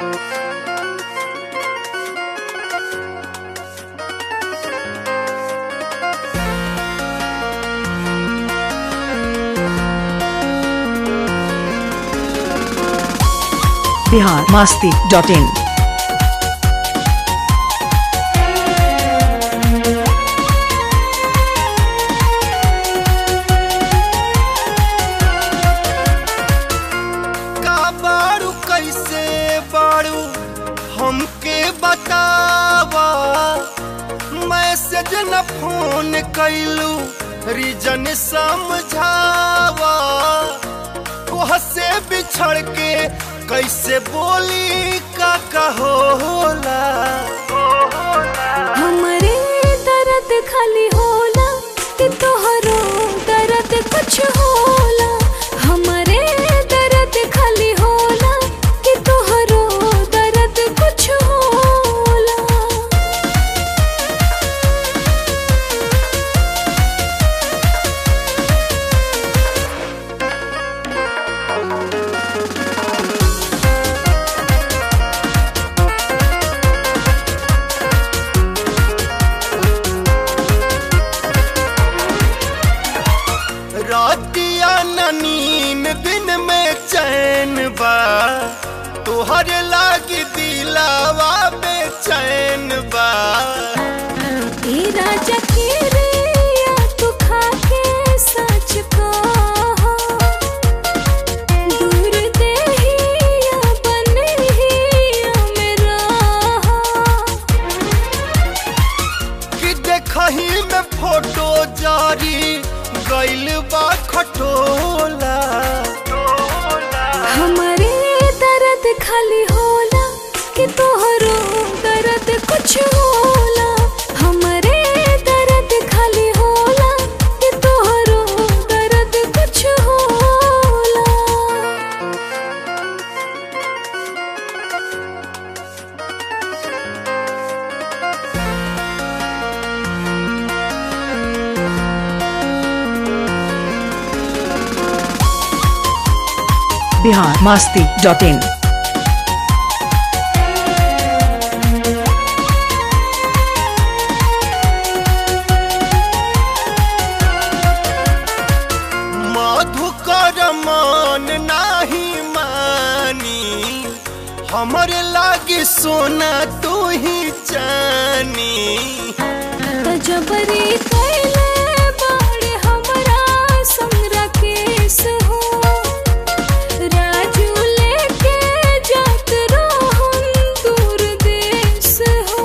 Bihar Masti dot इन का बारू कैसे बारू हमके बतावा मैसेज न फोन कैलू रीजन समझावा तोह से बिछड़ के कैसे बोली का कहोला हमरे दर्द खाली होला कि तोहरो दर्द कुछ होला हमरे दर्द खाली होला कि तोहरो दर्द कुछ होला रातिया न नीन दिन में चैन बा तोहर लागी दिलावा बेचैन बा ए राजा की रिया तू खाके सच कहो दूर देहिया बनहिया मेरा कि देखही में फोटो जारी गइल बा खटोला हमरे दर्द खाली होला कि तोहरो दर्द कुछ होला हमरे दर्द खाली होला कि तोहरो दर्द कुछ होला बिहार मास्ती डॉट इन मधुकर मान नाही मानी हमरे लागी सोना तू ही जानी त जबरी कैले बाड़े हमरा संगरा केस हो राजू लेके जात रहन दूर देश हो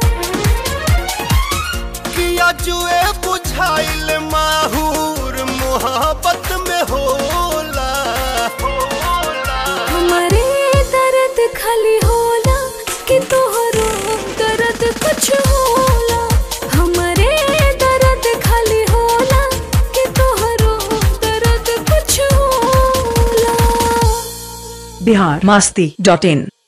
किया जुए बुझाइल माहूर मोहब्बत में होला हमरे दर्द खाली होला कि तोहरो दर्द कुछ होला हमरे दर्द खाली होला कि तोहरो दर्द कुछ होला बिहार मास्ती डॉट इन